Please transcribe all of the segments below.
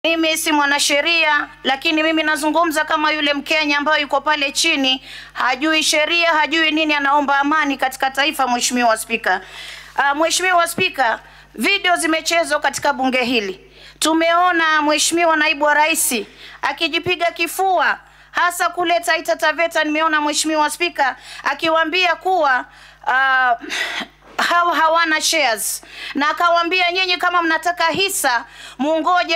Mimi si mwanasheria, lakini mimi nazungumza kama yule Mkenya ambaye yuko pale chini, hajui sheria, hajui nini, anaomba amani katika taifa. Mheshimiwa Spika, uh, Mheshimiwa Spika, video zimechezwa katika bunge hili. Tumeona Mheshimiwa Naibu wa Rais akijipiga kifua hasa kule Taita Taveta. Nimeona Mheshimiwa Spika akiwaambia kuwa uh, hawa hawana shares na akawaambia nyinyi kama mnataka hisa mungoje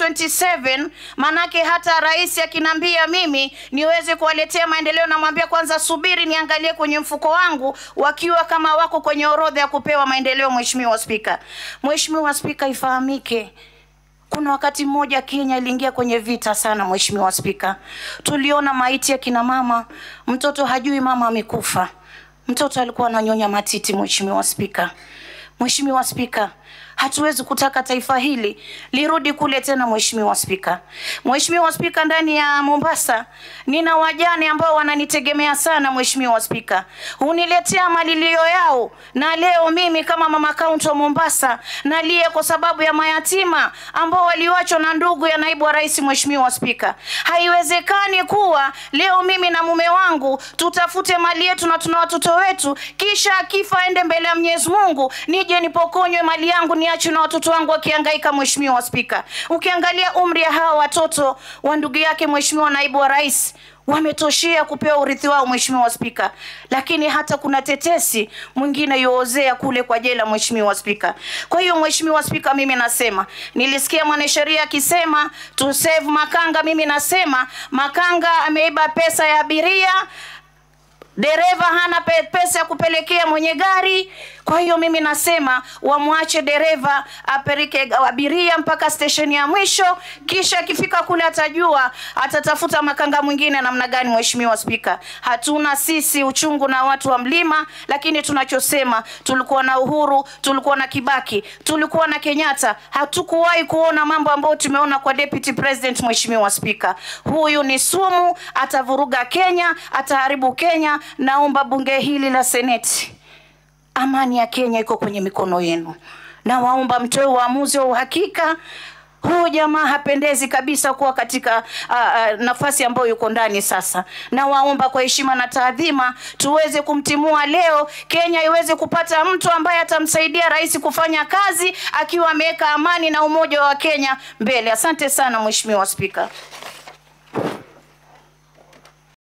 2027 manake hata rais akinambia mimi niweze kuwaletea maendeleo namwambia kwanza subiri niangalie kwenye mfuko wangu wakiwa kama wako kwenye orodha ya kupewa maendeleo mheshimiwa spika mheshimiwa spika ifahamike kuna wakati mmoja Kenya iliingia kwenye vita sana, mheshimiwa spika. Tuliona maiti ya kina mama, mtoto hajui mama amekufa, mtoto alikuwa ananyonya matiti. Mheshimiwa spika, mheshimiwa spika, hatuwezi kutaka taifa hili lirudi kule tena. Mheshimiwa spika, mheshimiwa spika, ndani ya Mombasa nina wajane ambao wananitegemea sana. Mheshimiwa spika, huniletea malilio yao, na leo mimi kama mama kaunti wa Mombasa nalia kwa sababu ya mayatima ambao waliwachwa na ndugu ya naibu wa rais. Mheshimiwa spika, haiwezekani kuwa leo mimi na mume wangu tutafute mali yetu na tuna watoto wetu, kisha akifa aende mbele ya Mwenyezi Mungu nije nipokonywe mali yangu niachwe na watoto wangu wakihangaika. Mheshimiwa spika, ukiangalia umri ya hawa watoto wa ndugu yake mheshimiwa naibu wa rais wametoshea kupewa urithi wao mheshimiwa spika, lakini hata kuna tetesi mwingine yoozea kule kwa jela mheshimiwa spika. Kwa hiyo mheshimiwa spika, mimi nasema nilisikia mwanasheria akisema to save Makanga. Mimi nasema Makanga ameiba pesa ya abiria dereva hana pe pesa ya kupelekea mwenye gari. Kwa hiyo mimi nasema wamwache dereva apeleke abiria mpaka stesheni ya mwisho, kisha akifika kule atajua atatafuta makanga mwingine namna gani. Mheshimiwa Spika, hatuna sisi uchungu na watu wa mlima, lakini tunachosema tulikuwa na Uhuru, tulikuwa na Kibaki, tulikuwa na Kenyatta, hatukuwahi kuona mambo ambayo tumeona kwa deputy president. Mheshimiwa Spika, huyu ni sumu, atavuruga Kenya, ataharibu Kenya. Naomba bunge hili la seneti amani ya Kenya iko kwenye mikono yenu. Nawaomba mtoe uamuzi wa uhakika. Huyu jamaa hapendezi kabisa kuwa katika uh, uh, nafasi ambayo yuko ndani sasa. Nawaomba kwa heshima na taadhima tuweze kumtimua leo, Kenya iweze kupata mtu ambaye atamsaidia rais kufanya kazi akiwa ameweka amani na umoja wa Kenya mbele. Asante sana Mheshimiwa Spika.